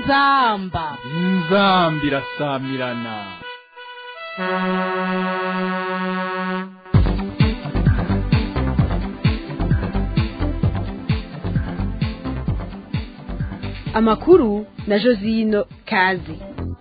inzamba inzambi irasamirana amakuru na josino kazi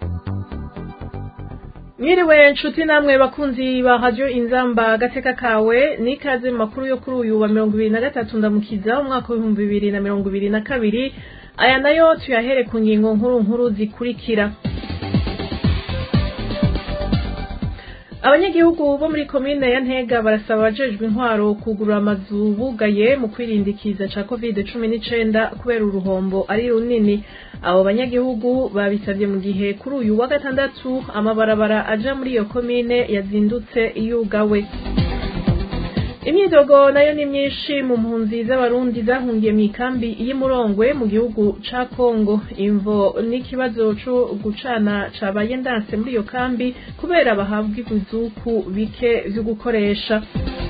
mwiriwe nshuti namwe bakunzi ba radio inzamba agateka kawe nikaze mu makuru yo kuri uyu wa mirongo ibiri na gatatu ndamukiza umwaka w'ibihumbi bibiri na mirongo ibiri na kabiri aya nayo tuyahere ku ngingo nkuru nkuru zikurikira abanyagihugu bo muri komine ya ntega barasaba abajejwe intwaro kugurura amazu bugaye mu kwirindikiza ca covid cumi n'icenda kubera uruhombo ari runini abo banyagihugu babisabye mu gihe kuri uyu wa gatandatu amabarabara aja muri iyo komine yazindutse yugawe imyidogo nayo ni myinshi mu mpunzi z'abarundi zahungiye mu ikambi y'imurongwe mu gihugu ca kongo imvo n'ikibazo co gucana cabaye ndanse muri iyo kambi kubera bahabwa ibizuku bike vyo gukoresha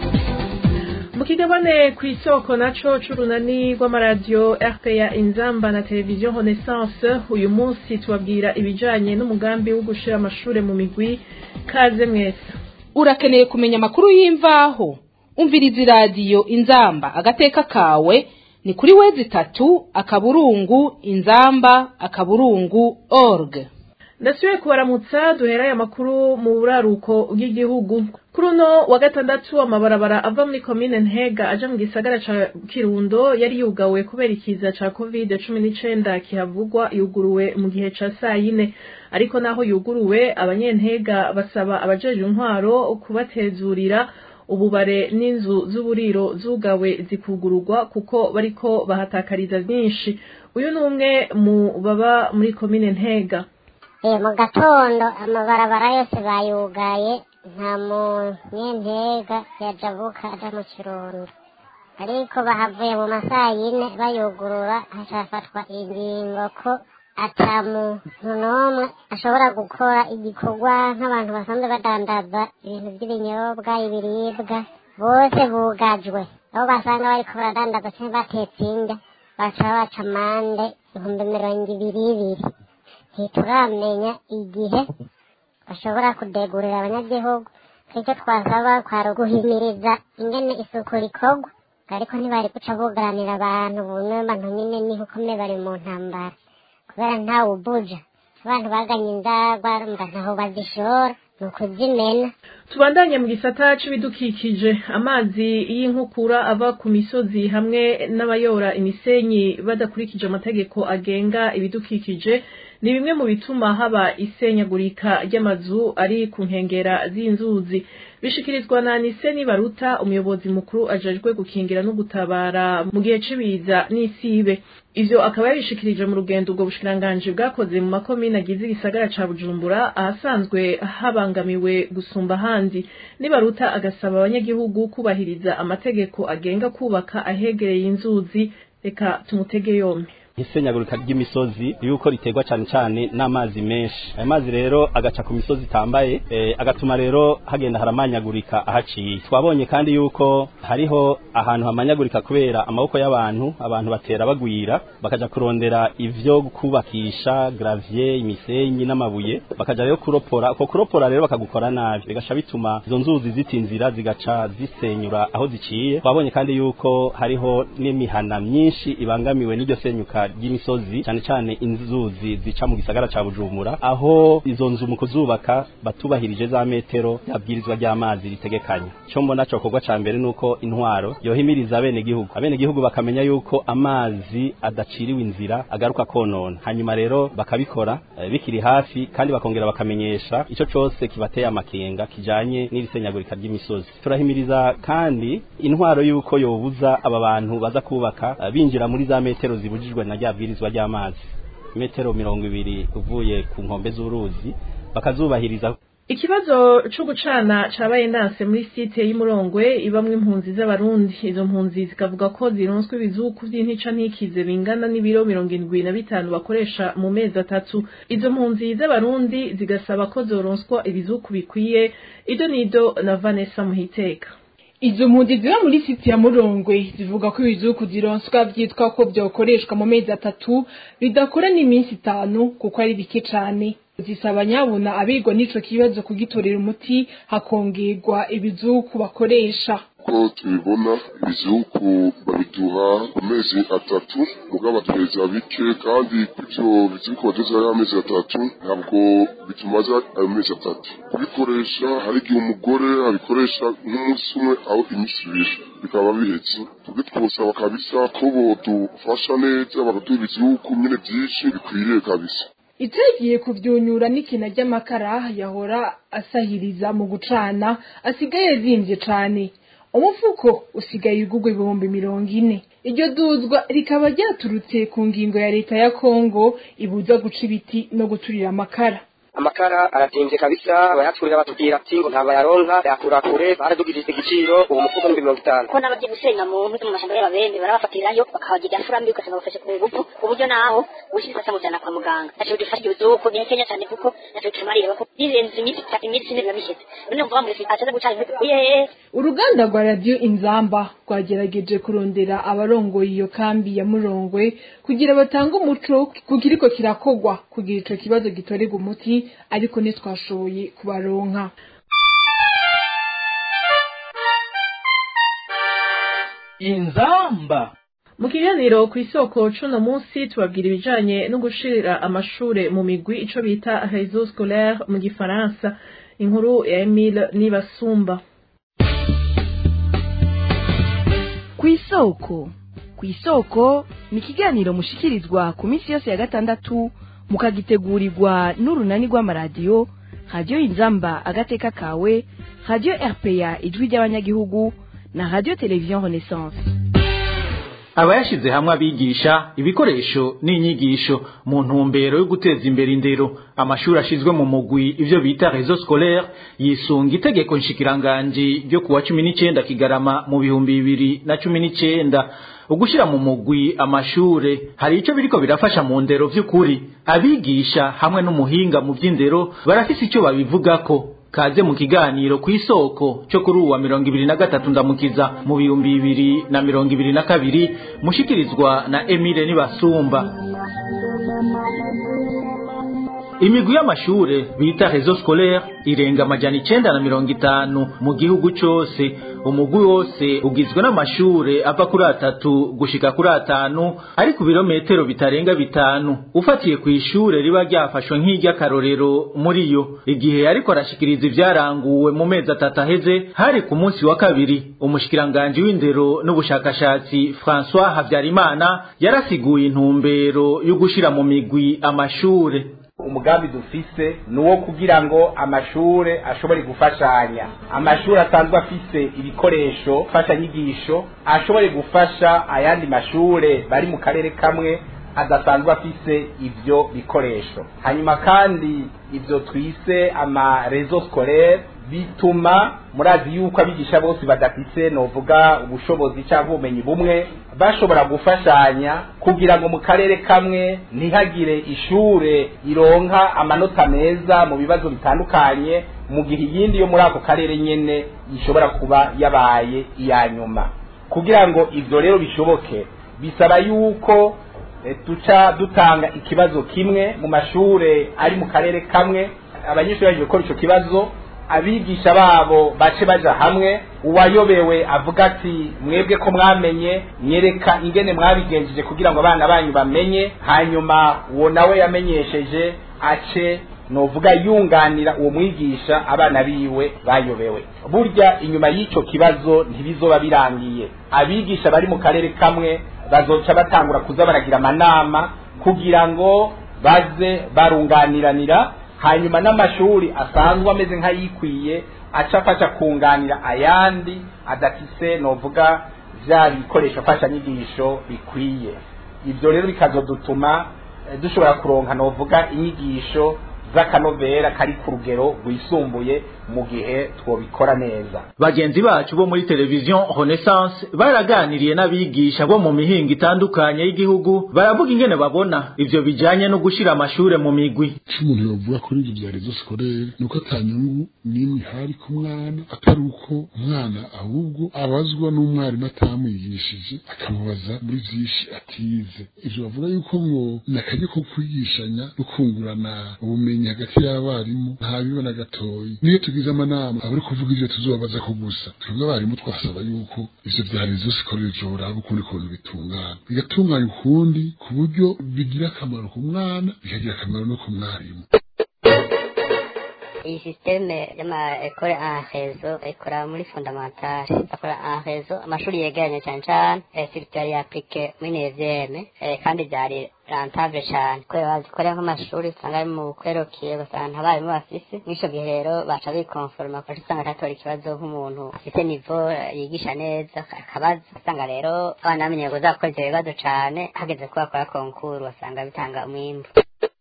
mu kigabane ku isoko naco c'urunani rw'amaradiyo rpa inzamba na televiziyo renaissance uyu munsi tubabwira ibijanye n'umugambi wo gushira amashure mu migwi kaze mwese urakeneye kumenya amakuru y'imvaho umviriza iradiyo inzamba agateka kawe ni kuri wezi itatu akaburungu inzamba akaburungu org ndasubiye kubaramutsa duherayo amakuru mu buraruko bw'igihugu kuri uno wa gatandatu amabarabara ava muri komine ntega aja mu gisagara ca kirundo yari yugawe kubera ikiza ca covid cumi n'icenda kihavugwa yuguruwe mu gihe ca sayine ariko naho yuguruwe abanyentega basaba abajejwe intwaro kubatezurira ububare n'inzu z'uburiro zugawe zikugururwa kuko bariko bahatakariza byinshi uyu ni umwe mu baba muri komine ntega mu gatondo amabarabara yose bayugaye nta munyentega yajabuka aja mu kirundo ariko bahavuye mu masaha yine bayugurura hacafatwa ingingo ko ata muntu n'umwe ashobora gukora igikorwa nk'abantu basanzwe badandaza ibintu by'ibinyobwa ibiribwa bose bugajwe aho basanga bariko baradandaza canke batetse indya baca babaca amande ibihumbi mirongo ibiri ibiri ntituramenya igihe bashobora kudegurira abanyagihugu icyo twasaba kwari uguhimiriza ingene isuku rikorwa ariko ntibari guca bugaranira abantu bumwe abantu nyine niho ukomeye bari mu ntambara kubera ntawe ubuja abantu baganye inzagwa mba ntaho bazishora ni ukuzimena tubandanye mu gisata c'ibidukikije amazi y'inkukura ava ku misozi hamwe n'abayora imisenyi badakurikije amategeko agenga ibidukikije ni bimwe mu bituma haba isenyagurika ry'amazu ari ku nkengera z'inzuzi bishikirizwa na Niseni Baruta umuyobozi mukuru ajejwe gukingira no gutabara mu gihe cibiza n'isibe ivyo akaba yabishikirije mu rugendo ubwo bushikiranganje bwakoze mu makomine agize igisagara ca Bujumbura ahasanzwe habangamiwe gusumba handi Nibaruta agasaba abanyagihugu kubahiriza amategeko agenga kubaka ahegereye inzuzi reka tumutege yombi isenyagurika ry'imisozi yuko riterwa cyane cyane n'amazi menshi ayo mazi rero agaca ku misozi itambaye e, agatuma rero hagenda haramanyagurika ahaciye twabonye kandi yuko hariho ahantu hamanyagurika kubera amaboko y'abantu abantu batera bagwira bakaja kurondera ivyo kubakisha gravier imisenyi n'amabuye bakaja rero kuropora uko kuropora rero bakagukora nabi bigaca bituma izo nzuzi zitinzira zigaca zisenyura aho ziciye twabonye kandi yuko hariho n'imihana myinshi ibangamiwe n'iryo senyuka ry'imisozi cyane cyane inzuzi zica mu gisagara ca Bujumbura aho izo nzu mu kuzubaka batubahirije za metero yabwirizwa ry'amazi ritegekanya cyo mbona cyo kogwa ca mbere nuko intwaro yohimiriza abene gihugu abene gihugu bakamenya yuko amazi adaciriwe inzira agaruka konona hanyuma rero bakabikora e, bikiri hafi kandi bakongera bakamenyesha ico cose kibateye amakenga kijanye n'irisenyagurika ry'imisozi turahimiriza kandi intwaro yuko yobuza aba bantu baza kubaka uh, binjira muri za metero zibujijwe na ryabwirizwa ry'amazi metero mirongo ibiri uvuye ku nkombe z'uruzi bakazubahiriza ikibazo co gucana cabaye ndanse muri site y'umurongwe ibamwe impunzi z'abarundi izo mpunzi zikavuga ko zironswe ibizuku vy'intica ntikize bingana n'ibiro mirongo indwi na bitanu bakoresha mu mezi atatu izo mpunzi z'abarundi zigasaba ko zoronswa ibizuku bikwiye ido nido na vanessa muhiteka izo mpunzi ziba muri siti ya murongwe zivuga ko ibizuku zironswa vyitwa ko vyokoreshwa mu mezi atatu bidakora n'iminsi itanu kuko ari bike cane zisaba nyabuna abigwa n'ico kibazo kugitorera umuti hakongerwa ibizuku bakoresha uko tubibona ibizuku babiduha ku mezi atatu mugabo batweza bike kandi ivyo bizuku baduza amezi atatu ntabwo bitumaze ayo mezi atatu kubikoresha hari igihe umugore abikoresha nk'umunsi umwe aho iminsi ibiri bikaba bihetse tubwe twosaba kabisa ko bodufasha neza bakaduha ibizuku nyene vyinshi bikwiriye kabisa itagiye kuvyunyura n'ikina ry'amakara yahora asahiriza mu gucana asigaye azimvye cane umufuko usigaye ugurwa ibihumbi mirongo ine iryo duzwa rikaba ryaturutse ku ngingo ya leta ya kongo ibuza guca ibiti no guturira amakara amakara aratimvye kabisa abayatwurira batubwira ati ngo ntabayaronka yakura kure baradugirije igiciro uwo mufuko ni mirongo itanu ko n'abagiye gusenya mu ntu mu mashamba y'ababembe barabafatirayo bakabagira furambi ugasanga bafashe ku ngufu ku buryo naho ushize asamujana kwa muganga naco bidufasha ibizuko ni kenya cyane kuko naco tumarira ko birenze iminsi itatu iminsi ine biba biheze none mvuga muri ataza gucana inkwi uye uruganda rwa radiyo inzamba rwagerageje kurondera abarongoye iyo kambi ya murongwe kugira batange umuco ku kiriko kirakogwa kugira ico kibazo gitorerwa umuti ariko ntitwashoboye kubaronka inzamba mu kiganiro ku isoko cuno munsi tubabwira ibijanye no gushirira amashure mu migwi ico bita réseau scolaire mu gifaransa inkuru ya Emile Nibasumba ku isoko ku isoko ni ikiganiro mushikirizwa ku minsi yose ya gatandatu mukagitegurirwa n'urunani rw'amaradiyo radiyo inzamba agateka kawe radiyo rpa ijwi ry'abanyagihugu na radiyo televiziyo renaissance abayashize hamwe abigisha ibikoresho n'inyigisho mu ntumbero yo guteza imbere indero amashuri ashizwe mu mugwi ivyo bita réseau scolaire yisunga itegeko nshikiranganji ryo kuwa cumi n'icenda kigarama mu bihumbi bibiri na cumi n'icenda ugushira mu mugwi amashure hari ico biriko birafasha mu ndero vy'ukuri abigisha hamwe n'umuhinga mu vy'indero barafise ico babivugako kaze mu kiganiro ku isoko cyo kuri uwa mirongo ibiri na gatatu ndamukiza mu bihumbi bibiri na mirongo ibiri na kabiri mushikirizwa na emile nibasumba imigwi y'amashure bita réseau scolaire irenga amajana icenda na mirongo itanu mu gihugu cose umugwi wose ugizwe n'amashure ava kuri atatu gushika kuri atanu ari ku birometero bitarenga bitanu ufatiye ku ishure riba ryafashwe nk'iry'akarorero muri yo igihe ariko arashikiriza ivyaranguwe mu mezi atatu aheze hari ku munsi wa kabiri umushikiranganji w'indero n'ubushakashatsi françois havyarimana yarasiguye intumbero yo gushira mu migwi amashure umugambi dufise ni uwo kugira ngo amashure ashobore gufashanya amashuri asanzwe afise ibikoresho mfashanyigisho ashobore gufasha ayandi mashure bari mu karere kamwe adasanzwe afise ivyo bikoresho hanyuma kandi ivyo twise ama réseau scolaire bituma murazi yuko abigisha bose badafise novuga ubushobozi cyangwa ubumenyi bumwe bashobora gufashanya kugira ngo mu karere kamwe ntihagire ishure ironka amanota meza mu bibazo bitandukanye mu gihe iyindi yo muri ako karere nyene ishobora kuba yabaye iya nyuma kugira ngo ivyo rero bishoboke bisaba yuko e, tuca dutanga ikibazo kimwe mu mashure ari mu karere kamwe abanyeshuri baje gukora ico kibazo abigisha babo bace baja hamwe uwayobewe avuga ati mwebwe ko mwamenye nyereka ingene mwabigenjeje kugira ngo abana banyu bamenye hanyuma uwo nawe yamenyesheje ace novuga yunganira uwo mwigisha abana biwe bayobewe burya inyuma y'ico kibazo ntibizoba birangiye abigisha bari mu karere kamwe bazoca batangura kuza baragira amanama kugira ngo baze barunganiranira hanyuma n'amashuri asanzwe ameze nk'ayikwiye aca afasha kunganira ayandi adafise novuga vya bikoresho mfashanyigisho bikwiye ivyo rero bikazodutuma dushobora kuronka novuga inyigisho z'akanovera kari ku rugero rwisumbuye mu gihe twobikora neza bagenzi bacu bo muri televiziyo renaissance baraganiriye n'abigisha bo mu mihingo itandukanye y'igihugu baravuga ingene babona ivyo bijanye no gushira amashure mu migwi ico umuntu yovuga kuri ivyo vya rezo sikorere ni uko ata nyungu n'imwe ihari ku mwana atari uko umwana ahubwo abazwa n'umwarimu atamwigishije akamubaza muri vyinshi atize ivyo bavuga yuko ngo ni akaryo ko kwigishanya no kungurana ubumenyi hagati y'abarimu ntabibona gatoyi niyo tugize amanama abari kuvuga ivyo tuzobabaza ko gusa twebwe abarimu twasaba yuko ivyo vya rezo sikorere vyoraba ukundi kuntu bitungana bigatunganya ukundi ku buryo bigira akamaro ku mwana bikagira akamaro no ku mwarimu iyi sisiteme y'amaekole en rezo ikora muri fondamentale bakora en rezo amashuri yegeranye cyane cyane sirituwari yapurike muri nevyeme kandi byari rentable cyane kubera bazikorera nk'amashuri usanga ari mu kwerokiye ugasanga ntabarimu bafise mw'ico gihe rero baca bikonforma kuko usanga atatora ikibazo nk'umuntu afite nivo yigisha neza akabaza usanga rero abana bamenye kuzakora ivyo bibazo cane hageze ko bakora konkuru basanga bitanga umwimbu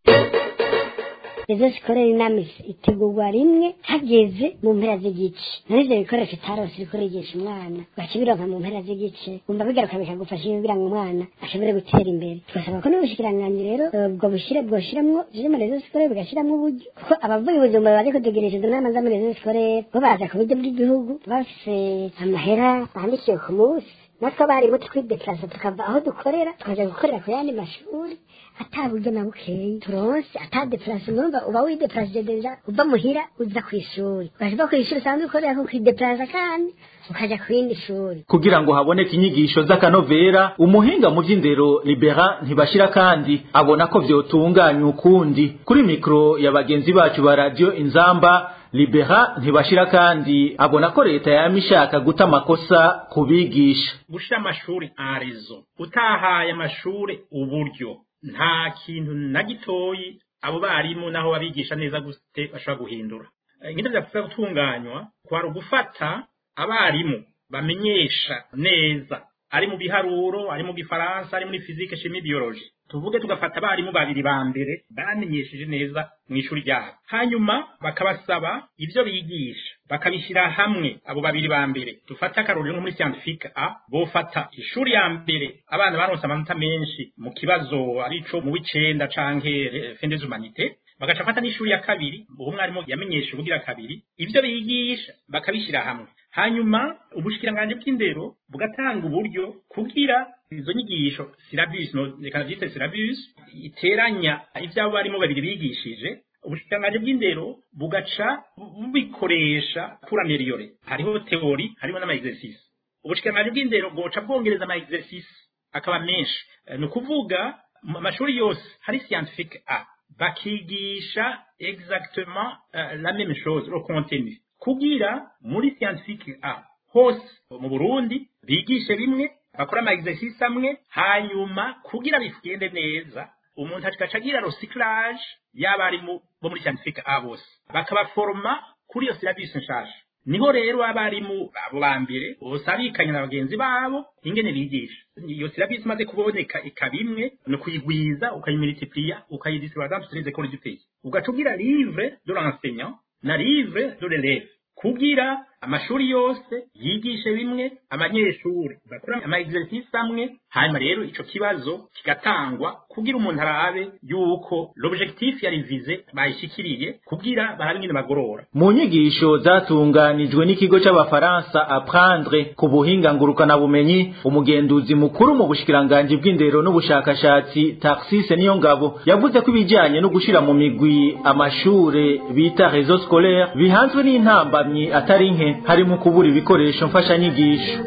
izo sikorera inama itegurwa rimwe hageze mu mpera z'igice naho ivyo bikoresho utarose uriko urigisha umwana ugaca mu mpera z'igice umva bigaruka bikagufasha kugira ngo umwana ashobore gutera imbere tugasaba ko n'ubushikiranganji rero ubwo bushire bwoshiramwo ziri muri rezo sikorere bugashiramwo uburyo kuko abavuye ubuzima baje kutugirisha izo nama za muri rezo sikorere bo baza ku buryo bw'igihugu bafise amahera bandikiwe ku munsi natwe abarimu twidekarasa tukava aho dukorera tukaja gukorera ku yandi mashuri ata buryo na bukeyi turonse ata deplase numva uba wideplase deja uva muhira uza kw'ishuri ukaja uva kw'ishuri usanzwe ukorera ko kwideplasa kandi ukaja ku yindi shuri kugira ngo haboneke inyigisho z'akanovera umuhinga mu vy'indero libera ntibashira kandi abona ko vyotunganywa ukundi kuri mikro ya bagenzi bacu ba radio inzamba libera ntibashira kandi abona ko leta yama ishaka guta amakosa ku bigisha gushira amashuri en rezo utahaye amashuri uburyo nta kintu na gitoyi abo barimu naho babigisha neza gute bashobora guhindura ingene vyapfuza gutunganywa kwari ugufata abarimu bamenyesha neza ari mu biharuro ari mu gifaransa ari muri fizike shimi biology tuvuge tugafata abarimu babiri ba mbere bamenyesheje neza mu ishuri ryabo hanyuma bakabasaba ivyo bigisha bakabishyira hamwe abo babiri ba mbere dufate akarorero nko muri scientifique a bofata ishuri ya mbere abana baronse amanota menshi mu kibazo arico mu w'icenda canke fin des humanités bagaca fata n'ishuri ya kabiri uwo mwarimu yamenyesha ubugira kabiri ivyo bigisha bakabishyira hamwe hanyuma ubushikiranganje bw'indero bugatanga uburyo kugira izo nyigisho syllabus no reka vyite syllabus iteranya ivyabo barimo babiri bigishije ubushikiranganje bw'indero bugaca bubikoresha pour améliorer hariho teori hariho n'ama exercice ubushikiranganje bw'indero bwoca bwongereza ama exercice akaba menshi ni ukuvuga mu mashuri yose hari scientifique a bakigisha exactement uh, la même chose le contenu kugira muri scientifique a hose mu Burundi bigishe bimwe bakora ama exercice amwe hanyuma kugira bigende neza umuntu akaca agira recyclage y'abarimu bo muri scientifique a bose bakabaforma kuri iyo syllabus nshasha niho rero abarimu abo ba mbere bose abikanya na bagenzi babo ingene bigisha iyo syllabus imaze kuboneka ikaba imwe ni ukuyigwiza ukayimultiplier ukayidistribuer dans toutes les écoles du pays ugaca ugira livre de l'enseignant na livre de l'élève kugira amashuri yose yigishe bimwe abanyeshuri bakora ama exercice amwe hanyuma rero ico kibazo kigatangwa kugira umuntu arabe yuko l'objectif yari vize bayishikiriye kugira barabe ingene bagorora mu nyigisho zatunganijwe n'ikigo c'abafaransa apprendre ku buhinga ngurukana bumenyi umugenduzi mukuru mu bushikiranganji bw'indero n'ubushakashatsi Taxis niyo ngabo yavuze ko ibijanye no gushira mu migwi amashure bita réseau scolaire bihanzwe n'intambamyi atari nke harimo kubura ibikoresho mfashanyigisho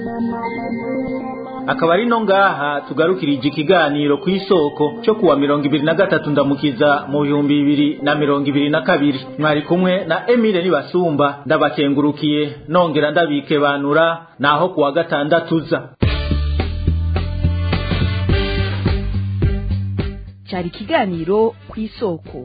akaba ari no ngaha tugarukirije ikiganiro ku isoko cyo kuwa mirongo ibiri na gatatu ndamukiza mu bihumbi bibiri na mirongo ibiri na kabiri mwari kumwe na emile nibasumba ndabakengurukiye nongera ndabikebanura naho kuwa gatandatu uza cyari ikiganiro ku isoko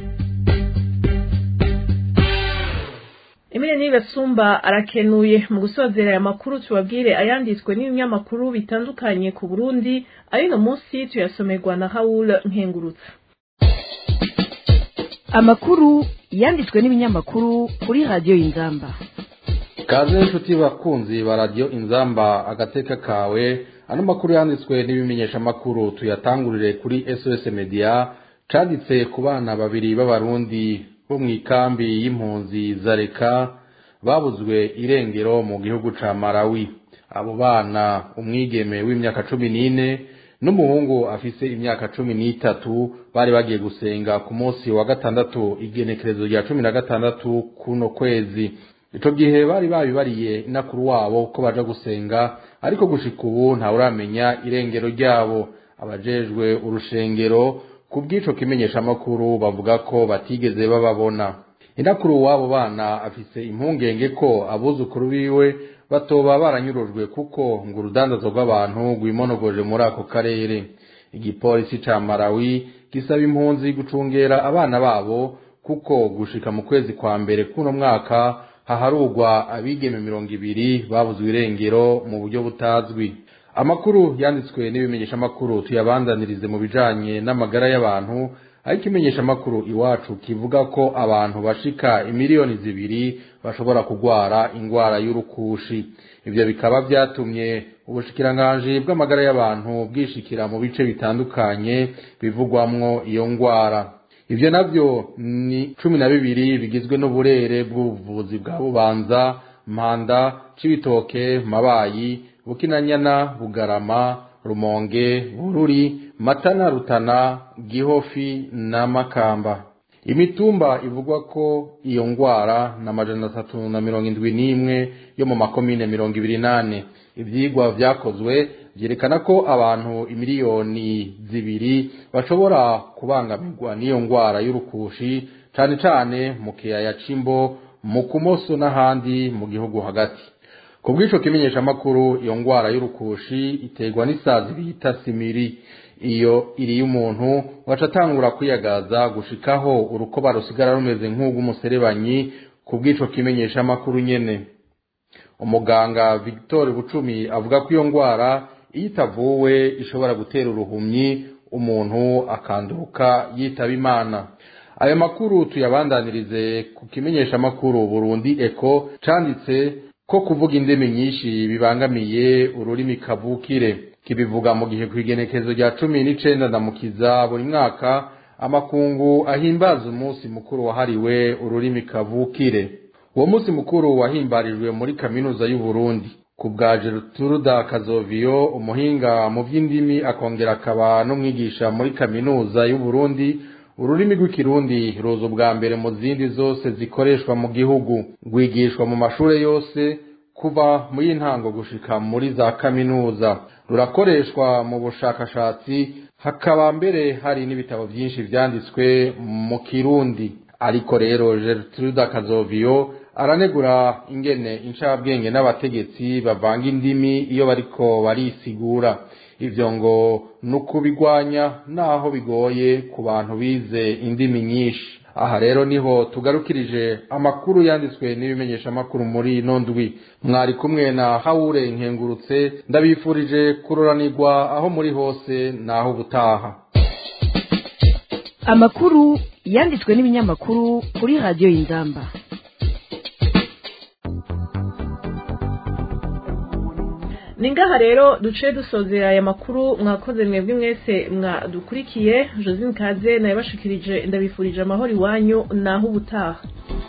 Emile Nibasumba arakenuye mu gusozera aya makuru tubabwire ayanditswe n'ibinyamakuru bitandukanye ku Burundi ayino munsi tuyasomerwa na Raoul Nkengurutsa amakuru yanditswe n'ibinyamakuru kuri radiyo y'inzamba kaze n'inshuti bakunzi ba radiyo inzamba agateka kawe ano makuru yanditswe n'ibimenyeshamakuru tuyatangurire kuri sos media canditse ku bana babiri b'abarundi bo mu ikambi y'impunzi za reka babuzwe irengero mu gihugu ca marawi abo bana umwigeme w'imyaka cumi n'ine n'umuhungu afise imyaka cumi n'itatu bari bagiye gusenga ku munsi wa gatandatu igenekerezo rya cumi na gatandatu kuno kwezi ico gihe bari babibariye inakuru wabo ko baja gusenga ariko gushika ubu ntawuramenya irengero ryabo abajejwe urushengero ku bw'ico kimenyeshamakuru bavuga ko batigeze bababona inakuru w'abo bana afise impungenge ko abuzukuru biwe batoba baranyurujwe kuko ngo urudandazo rw'abantu rwimonogoje muri ako karere igipolisi ca marawi gisaba impunzi gucungera abana babo kuko gushika mu kwezi kwa mbere kuno mwaka haharugwa abigeme mirongo ibiri babuzwe irengero mu buryo butazwi amakuru yanditswe n'ibimenyeshamakuru tuyabandanirize mu bijanye n'amagara y'abantu ariko imenyeshamakuru iwacu kivuga ko abantu bashika imiliyoni zibiri bashobora kugwara ingwara y'urukushi ivyo bikaba vyatumye ubushikiranganji bw'amagara y'abantu bwishikira mu bice bitandukanye bivugwamwo iyo ngwara ivyo navyo ni cumi na bibiri bigizwe n'uburere bw'ubuvuzi bwa bubanza mpanda cibitoke mabayi bukinanyana bugarama rumonge bururi matana rutana gihofi na makamba imitumba ivugwa ko iyo ngwara na majana atatu na mirongo indwi n'imwe yo mu makomine mirongo ibiri nane ivyigwa vyakozwe vyerekana ko abantu imiliyoni zibiri bashobora kubangamirwa n'iyo ngwara y'urukushi cane cane mu kiyaya c'imbo mu kumoso n'ahandi mu gihugu hagati ku bw'ico kimenyeshamakuru iyo ngwara y'urukushi iterwa n'isazi bita simiri iyo iriye umuntu waca atangura kwiyagaza gushikaho urukoba rusigara rumeze nk'ugw'umuserebanyi ku bw'ico kimenyeshamakuru nyene umuganga victor bucumi avuga ko iyo ngwara iyo itavuwe ishobora gutera uruhumyi umuntu akanduruka yitaba imana ayo makuru tuyabandanirize ku kimenyeshamakuru burundi eko canditse ko kuvuga indimi nyinshi bibangamiye ururimi kavukire kibivuga mu gihe kw'igenekezo rya cumi n'icenda ndamukiza buri mwaka amakungu ahimbaza umunsi mukuru wahariwe ururimi kavukire uwo munsi mukuru wahimbarijwe muri kaminuza y'uburundi ku bwa Gertruda Kazoviyo umuhinga mu by'indimi akongera akaba n'umwigisha muri kaminuza y'uburundi ururimi rw'ikirundi ruza ubwa mbere mu zindi zose zikoreshwa mu gihugu rwigishwa mu mashuri yose kuva mu y'intango gushika muri za kaminuza rurakoreshwa mu bushakashatsi hakaba mbere hari n'ibitabo byinshi byanditswe mu kirundi ariko rero Gertruda Kazoviyo aranegura ingene incabwenge n'abategetsi bavanga indimi iyo bariko barisigura ivyo ngo ni ukubigwanya naho bigoye ku bantu bize indimi nyinshi aha rero niho tugarukirije amakuru yanditswe n'ibimenyeshamakuru muri ino ndwi mwari kumwe na hawure nkengurutse ndabifurije kuroranirwa aho muri hose naho ubutaha amakuru yanditswe n'ibinyamakuru kuri radiyo y'inzamba ni ngaha rero duce dusozera aya makuru mwakoze mwebwe mwese mwadukurikiye josine kaze nayabashikirije ndabifurije amahoro iwanyu naho ubutaha